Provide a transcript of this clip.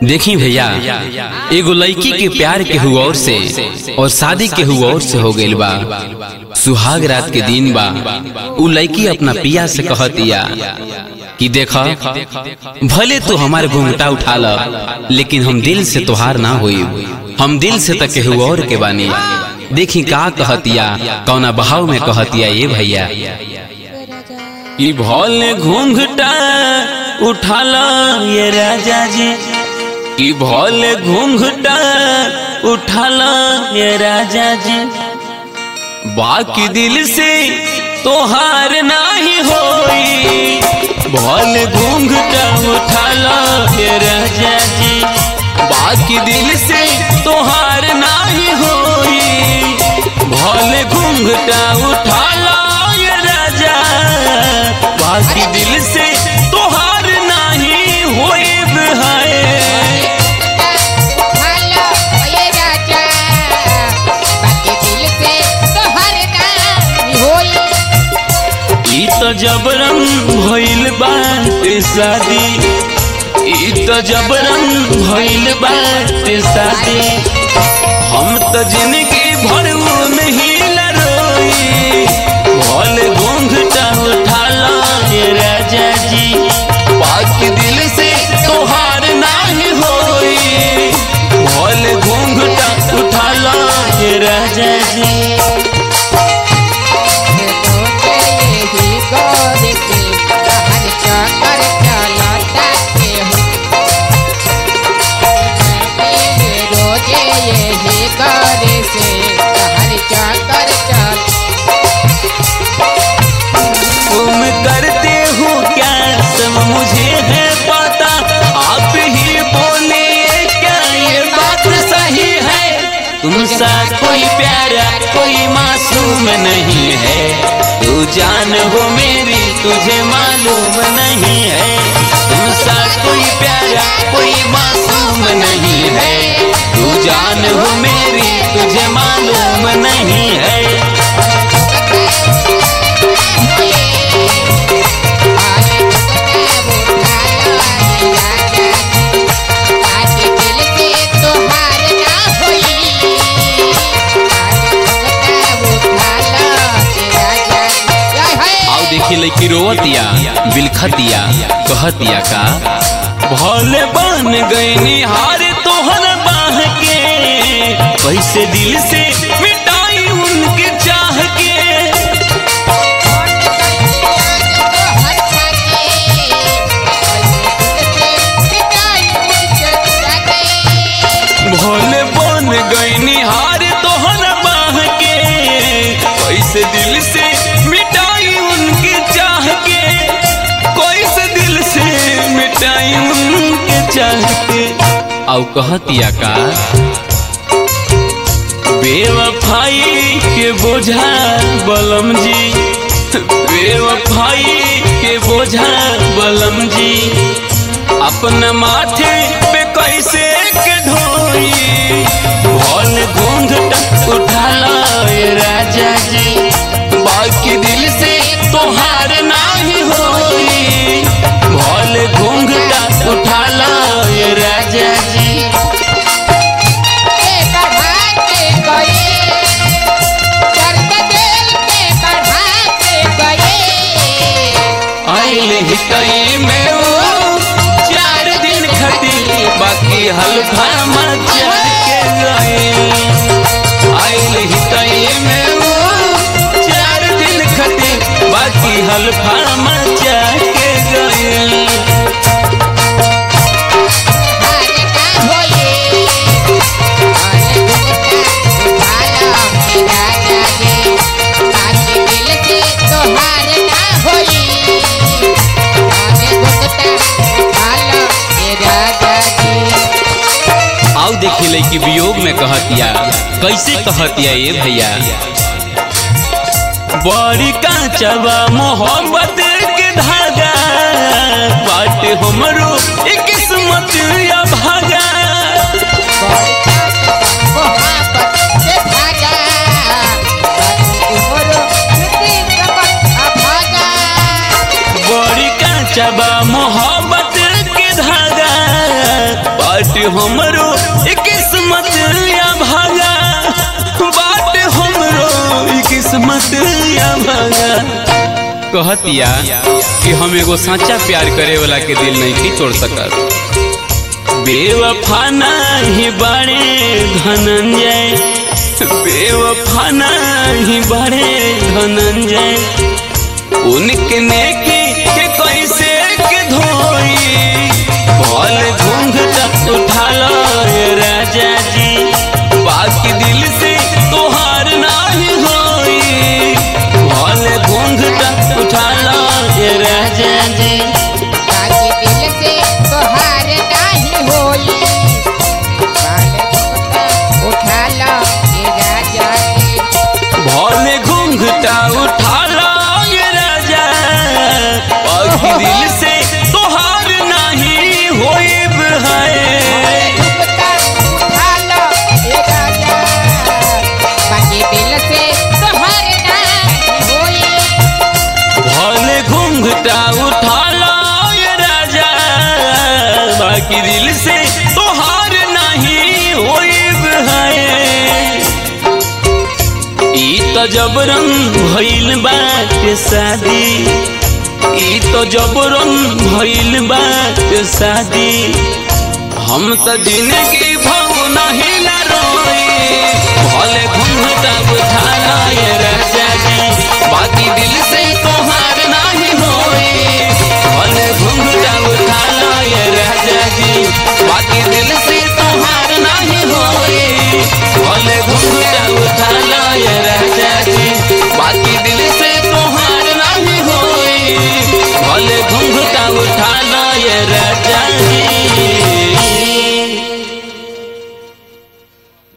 देखी भैया एगो लड़की के प्यार के हुआ और से और शादी के हुआ और से हो गइल बा सुहाग रात के दिन बा उ लड़की अपना पिया से कहतिया कि देखा भले तू हमारे घूंघटा उठा ल लेकिन हम दिल से तुहार ना होई हम दिल से तक केहू और के बानी देखी का कहतिया कौना बहाव में कहतिया ये भैया कि भोले घूंघटा उठाला ये राजा जी कि भोले घूंघटा उठाला ये राजा जी बाकी दिल से तोहार नाही होई भोले घूंघटा उठाला ये राजा जी बाकी दिल से तोहार नाही होई भोले घूंघटा उठाला ये राजा बाकी दिल से तोहार नाही होई है हेलो ये राजा बाकी दिल से तो हर नाम होई ई तो जबरन भइल बाटे शादी ई तो जबरन भइल बाटे शादी हम तो जिंदगी भर नहीं लरोई भोले घूंघटा उठाला ये राजा जी बाकी दिल से तोहार नाही होई भोले घूंघटा उठाला ये राजा जी यही गौर से हर चक्कर चलाता के हूँ रोजे यही गौर से हर चक्कर चल तुम करते हो क्या सब मुझे है पता आप ही बोलिए क्या ये बात सही है तुम सा कोई प्यारा कोई मासूम नहीं है तू जान हो मेरी तुझे मालूम नहीं है तुम सा कोई प्यारा कोई मासूम नहीं है तू जान हो मेरी तुझे मालूम नहीं है आओ देखी लड़की रोवतिया बिलखतिया कहतिया का भोले बन गए निहार तोहर बाह के कैसे दिल से मिटाई उनके चाह के भोले बन गए निहार तोहर बाह के कैसे दिल से मिटाई उनके चाह के कैसे दिल से मिटाई उनके चाह के आओ कहतिया का बेवफाई के बोझा बलम जी बेवफाई के बोझा बलम जी अपना माथे पे कैसे के ढोई भोल घूंघट उठाला ये राजा जी बाकी दिल से तोहार नाही होई भोल घूंघटा उठाला ये राजा जी आइल ही कई में वो चार दिन खटी बाकी हल्का मचा के गए आइल ही कई में वो चार दिन खटी बाकी हल्का मचा के गए आओ देखी लड़की वियोग में कहतिया कैसे कहतिया ये भैया बड़ी कांचवा मोहब्बत के धागा बाट हमरो एक किस्मत या भागा बड़ी कांचवा मोहब्बत के धागा बाट कहतिया कि हम एगो सच्चा प्यार करे वाला के दिल नहीं छोड़ सकत बेवफा नहीं बड़े धनंजय बेवफा नहीं बड़े धनंजय उनके नेकी के कैसे के धोई भल घूंघटा उठा लो ये राजा जी बाकी दिल से तोहार नहीं होई भल घूंघटा उठा लो ये राजा जी बाकी दिल से तोहार नाही होई बाल घोटा उठा लो ये राजा जी भले घूंघटा उठा लो ये राजा बाकी दिल से तोहार नहीं होई है घुमता उठा लो ये राजा बाकी दिल से तोहार नाही होई भले घूंघटा उठा लो ये राजा बाकी दिल से तोहार नहीं होइब है ई तो जबरन भइल बाटे शादी ई तो जबरन भइल बाटे शादी हम तो जिंदगी भव नहीं न रोई भले घूंघटा उठा लो ये राजा जी बाकी दिल से तोहार नहीं होई